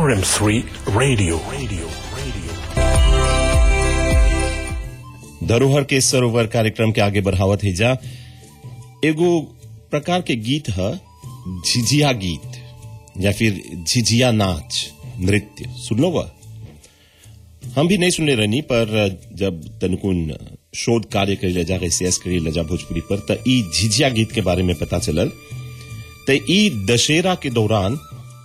RM3 Radio. Radio. Radio. धरोहर के सरोवर कार्यक्रम के आगे बढ़ावत है जा एगो प्रकार के गीत है झिझिया गीत या फिर झिझिया नाच नृत्य सुन लो वह हम भी नहीं सुनने रहनी पर जब तनकुन शोध कार्य करे जा रिसर्च करे लजा भोजपुरी पर त ई झिझिया गीत के बारे में पता चलल त ई दशहरा के दौरान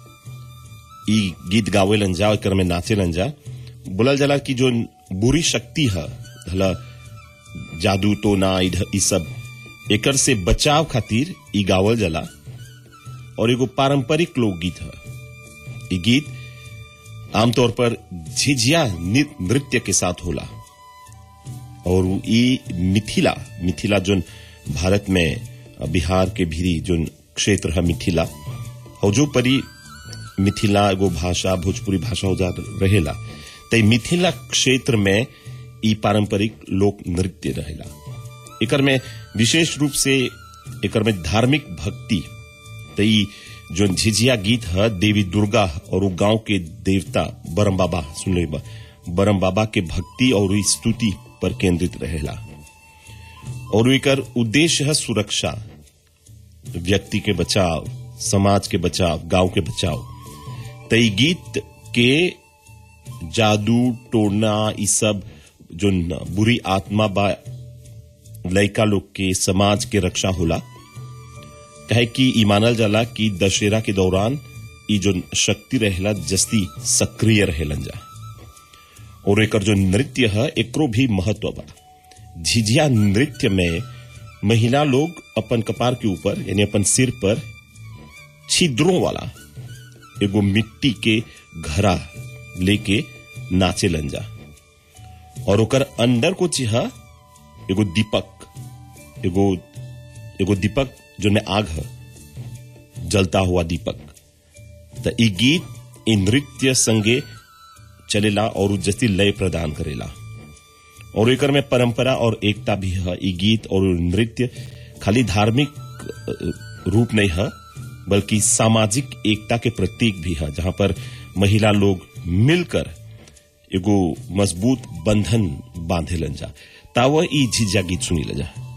ई गीत गावेलन जा एकर में नाचेलन जा बोलल जाला कि जो बुरी शक्ति है भला जादू टोना इध- ई सब एकर से बचाव खातिर ई गावल जाला और एगो पारंपरिक लोकगीत है ई गीत आमतौर पर झिझिया नि- नृत्य के साथ होला और ई मिथिला मिथिला जोन भारत में अ, बिहार के भीरी जोन क्षेत्र है मिथिला और जो परी मिथिला एगो भाषा भोजपुरी भाषा हो जा रहेला त ई मिथिला क्षेत्र में ई पारंपरिक लोक नृत्य रहेला एकर में विशेष रूप से एकर में धार्मिक भक्ति त ई जो झिझिया गीत है देवी दुर्गा और उ गांव के देवता बरम बाबा सुन ले बा बरम बाबा के भक्ति और इ स्तुति पर केंद्रित रहेला और एकर उद्देश्य है सुरक्षा व्यक्ति के बचाव समाज के बचाव गांव के बचाव त ई गीत के जादू टोना ई सब जो न बुरी आत्मा बा लड़का लोग के समाज के रक्षा होला कहे कि ई मानल जाला कि दशहरा के दौरान ई जो शक्ति रहेला जस्ती सक्रिय रहेलन जा और एकर जो नृत्य है एकरो भी महत्व बा झिझिया नृत्य में महिला लोग अपन कपार के ऊपर यानी अपन सिर पर छिद्रों वाला एगो मिट्टी के घड़ा लेके नाचे जा और ओकर अंदर को चिहा एगो दीपक एगो एगो दीपक जो में आग है जलता हुआ दीपक त ई गीत ई नृत्य संगे चलेला और उ जस्ती लय प्रदान करेला और एकर में परंपरा और एकता भी है ई गीत और नृत्य खाली धार्मिक अ, रूप नहीं है बल्कि सामाजिक एकता के प्रतीक भी है जहां पर महिला लोग मिलकर एगो मजबूत बंधन बांधेलन जा ताव ई झिझिया गीत सुनी जा